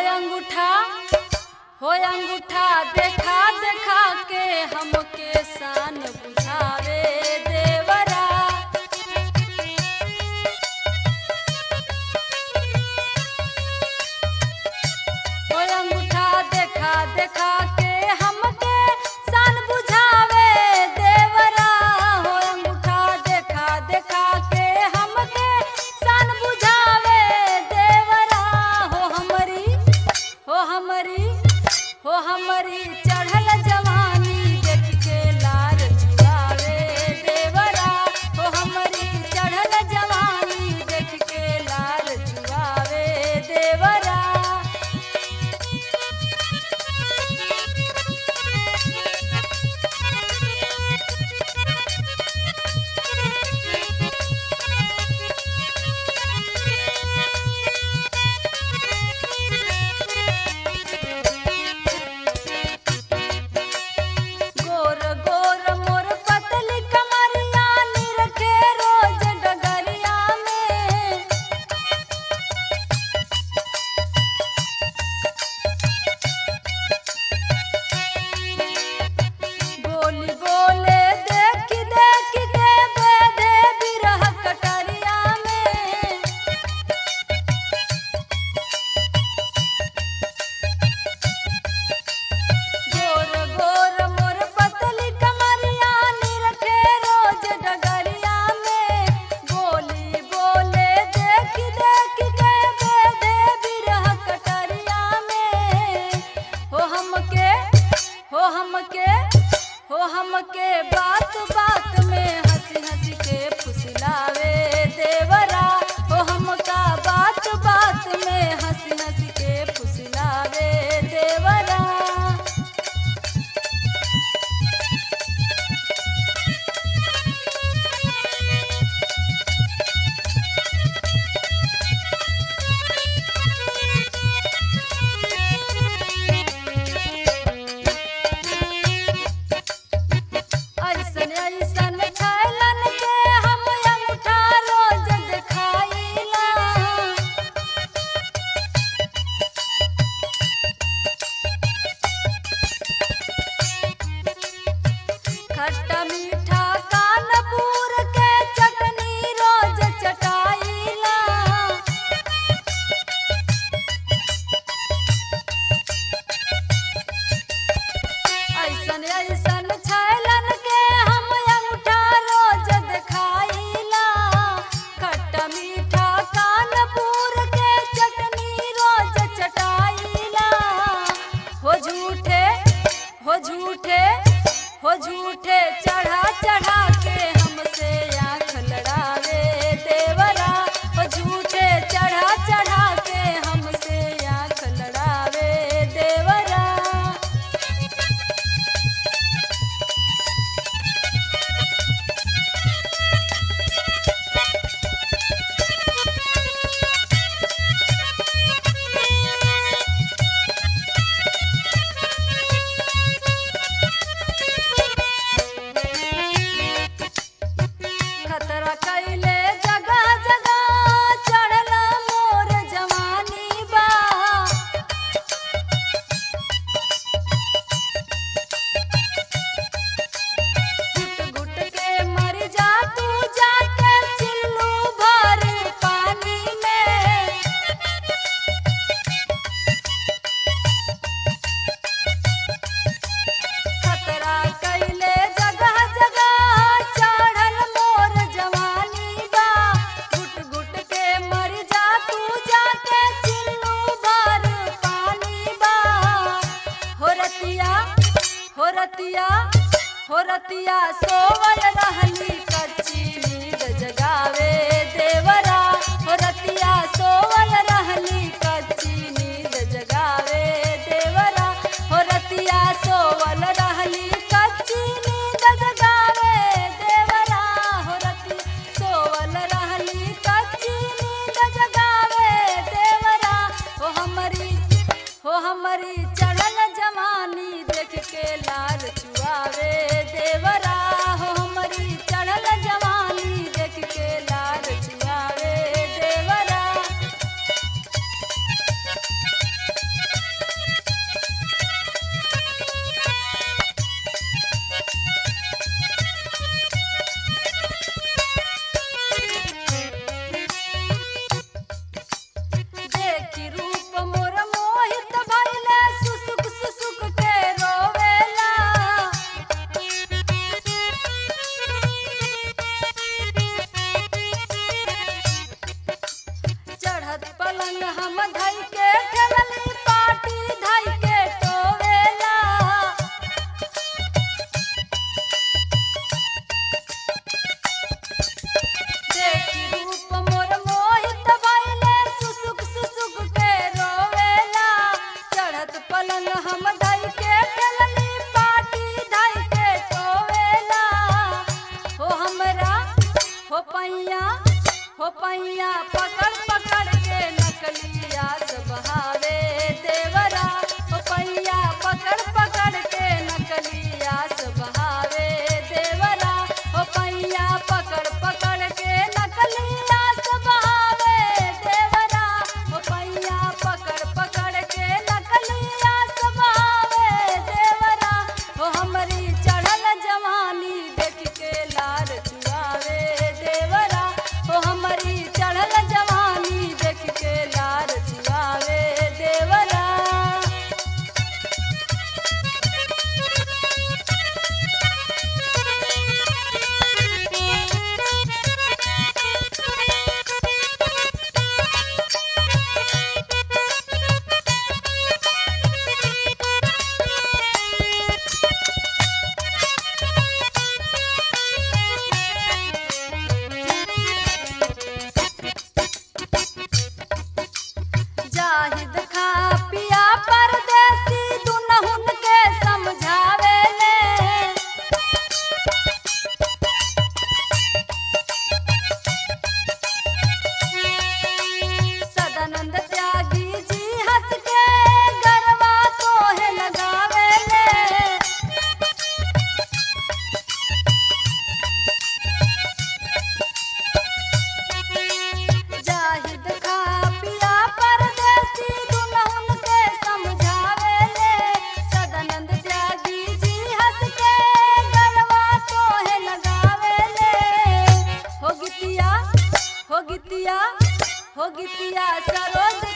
अंगूठा हो अंगूठा देखा देखा के हमके शान बुझावे देवरा हो अंगूठा देखा देखा के हमके शान बुझावे देवरा हो अंगूठा देखा देखा के हमके शान बुझावे देवरा हो हमरी हो हमरी हो हमरी चढ़ल जवानी देख के लार चुरावे देवरा हो हमरी चढ़ल जवानी देख के लार चुरावे देवरा गोर गोर मोर पतली कमरिया निरखे रोज डगरिया में बोली बोले देख देख के बेदे बिरह कटरिया में गोर गोर मोर पतली कमरिया निरखे रोज डगरिया में बोली बोले देख देख के बेदे बिरह कटरिया में हो हमके हो हमके हो हमके बात बात में हंसी हंसी के फुसलावे देवरा हो हमका बात बात में हंसी हंसी के फुसलावे देवरा ऐसन ऐसन छैलन के हम अंगूठा रोज देखाइला खट्टा मीठा कानपूर के चटनी रोज चटाइला ऐसन ऐसन छैलन के हम अंगूठा रोज देखाइला खट्टा मीठा कानपूर के चटनी रोज चटाइला हो झूठे हो झूठे हो झूठे चढ़ा चढ़ा के हमसे आँख लड़ावे देवरा हो झूठे चढ़ा चढ़ा के हमसे आँख लड़ावे देवरा खतरा कैले जगह जगह चढ़ला मोर जवानी बा घुट घुट के मर जा तू जाके चिल्लू भर पानी में खतरा कैले जगह जगह चढ़ल मोर जवानी बा घुट घुट के मर जा तू जाके चिल्लू भर पानी बा हो रतिया हो रतिया हो रतिया सोवल रहली कच्ची नींद जगावे देवरा हो रतिया सोवल रहली कच्ची नींद जगावे देवरा हो रतिया सोवल रहली कच्ची नींद जगावे देवरा हो रति सोवल रहली कच्ची नींद जगावे देवरा हो हमरी हो हमरी चढ़ल जवानी देख के लाल चुआवे देवरा हो हमरी धई के खेलली पाटी धई के टोवेला देखी रूप मोर मोहित भइले सुसुक सुसुक के रोवेला चढ़त पलंग हम धई के खेलली पाटी धई के टोवेला हो हमरा हो पैया हो पैया पकड़ पकड़ के नकलिया बहावे देवरा हो पैया पकड़ पकड़ के नकलिया बहावे देवरा हो पैया पकड़ पकड़ के नकलिया बहावे देवरा हो पैया पकड़ पकड़ के नकलिया बहावे देवरा हो हमरी चढ़ल जवानी देख के लार चुआवे देवरा हो हमरी चढ़ल जवानी देख के लार चुआवे देवरा जाहिद खा पिया परदेसी दुनहुन के समझावे ले सदानंद त्यागी जी हंस के गरबा तोहे लगावे ले जाहिद खा पिया परदेसी दुल्हन के समझावे ले सदानंद त्यागी जी हंस के गरबा तोहे लगावे ले हो गितिया हो गितिया हो गितिया सरोज